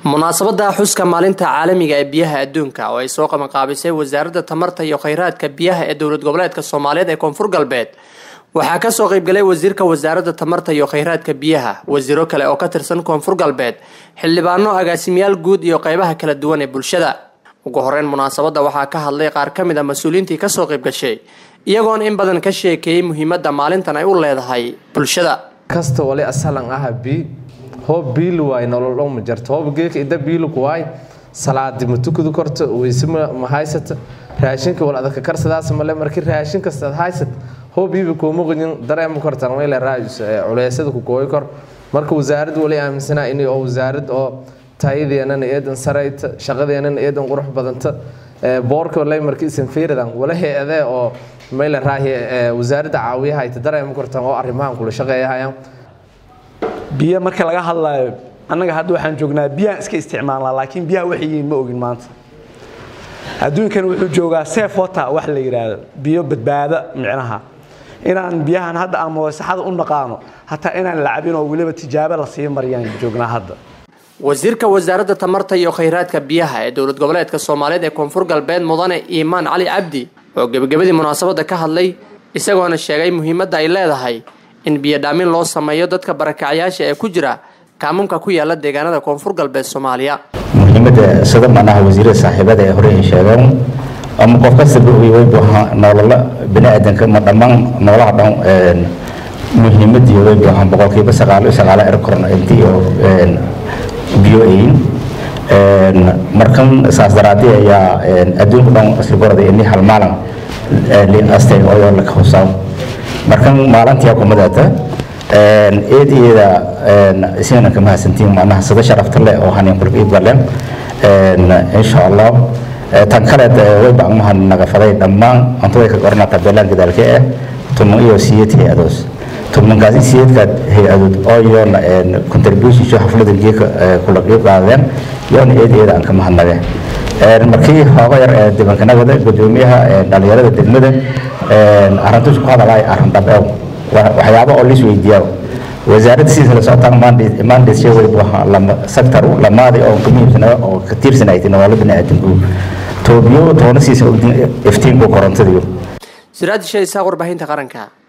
munaasabada xuska maalinta caalamiga ee biyaha adduunka oo ay soo qabanqaabisay wasaaradda tamarta iyo kheyraadka biyaha ee dowlad goboleedka soomaaliyeed ee koonfur galbeed waxaa kasoo qeybgalay wasiirka wasaaradda tamarta iyo kheyraadka biyaha wasiiro kale oo ka tirsan koonfur galbeed xildhibaano agaasimayaal guud iyo qeybaha kala duwan ee bulshada ugu horeyn munaasabadda waxaa ka hadlay qaar ka mid a mas-uuliyiintii kasoo qeybgashay iyagoon in badan ka sheekeeyey muhiimadda maalintan ay u leedahay bulshada kasta wali asalan aha bii hoob biil waay nolol ma jarto hoob geeka ida biilku waay salaadi ma tukadu korto weyse ma haysata raashinka wal adaka karsadaas male markii raashin kasta ad haysat hoob iiba kuuma qodin dareema kortan wayla raajis culeysada ku gooy kor marka wasaarad wali aaminsanaa in oo wasaarad oo tayadeenana eedan sarayta shaqadeenana eedan qurux badanta boorka lay markii isan fiiridan wala hay-adee oo mayla raahi wasaaradda caawiyaha ay dareema kortan oo arrimahan kula shaqeeyahayaan biyo marka laga hadlayo annaga hadda waxaan joognaa biyaan iska isticmaalnaa laakiin biyaha waxay yihiin ma ogin maanta adduunkan wuxuu joogaa safe water wax la yidhaahdo biyo badbaada micnaha inaan biyahan hadda ama wasaxada u naqaano hataa inaan la cabin oo weliba tijaabo la sii mariyaan joognaa hadda wasiirka wasaaradda tamarta iyo kheyraadka biyaha ee dowlad goboleedka soomaaliyeed ee koonfur galbeed mudane iimaan cali cabdi oo gebagabadii munaasabadda ka hadlay isagoona sheegay muhiimadda ay leedahay in biyodhaamin loo sameeyo dadka barakacyaasha ee ku jira kaamumka ku yaala deegaanada koonfur galbeed soomaaliya muhiimada sida macnaha wasiirada saaxiibada ee hore ay sheegeen ama qof kastaba waybu nolola baniaadanka ma dhammaan noolaha dhan muhiimadii waybu ahaan boqolkiiba sagaalo sagaalo erkorna intii oo biyo ayin markan saas daraadii ayaa adduunka dhan isla gorada ini hal maalin liastay oo la hoosaa markan maalintii kumadata eedeeda isagana ka mahadsantiin macnaha sida sharafta leh oo hanin kulka iibgaleen insha allah tan kaleed way bacmaha nagafaday dhammaan anta way ka qornaa tabeelaan gadaalka ah tuman iyo siyad hay-adoos tumankaasi siyadkaad hay-adood oo yoona contribution sho xaflada geeka kula qiib qaadeen yoona eedeeda aan ka mahadnage markii hooga yar ee dibankanagada gudoomiyaha dhalinyarada degmada arrintus ku hadalay arrin dhabeew waxyaabo oo lis weydiiyaa wasaaradda sidiisa la socotaan mandate shay way buuxa lama sector lamaadi oo ka muhiimsana oo ka tiirsanayd nolol bini'aadanku toobiyo toona siisa iftiinku korontadiyo siraad shay isaaq warbaahinta qaranka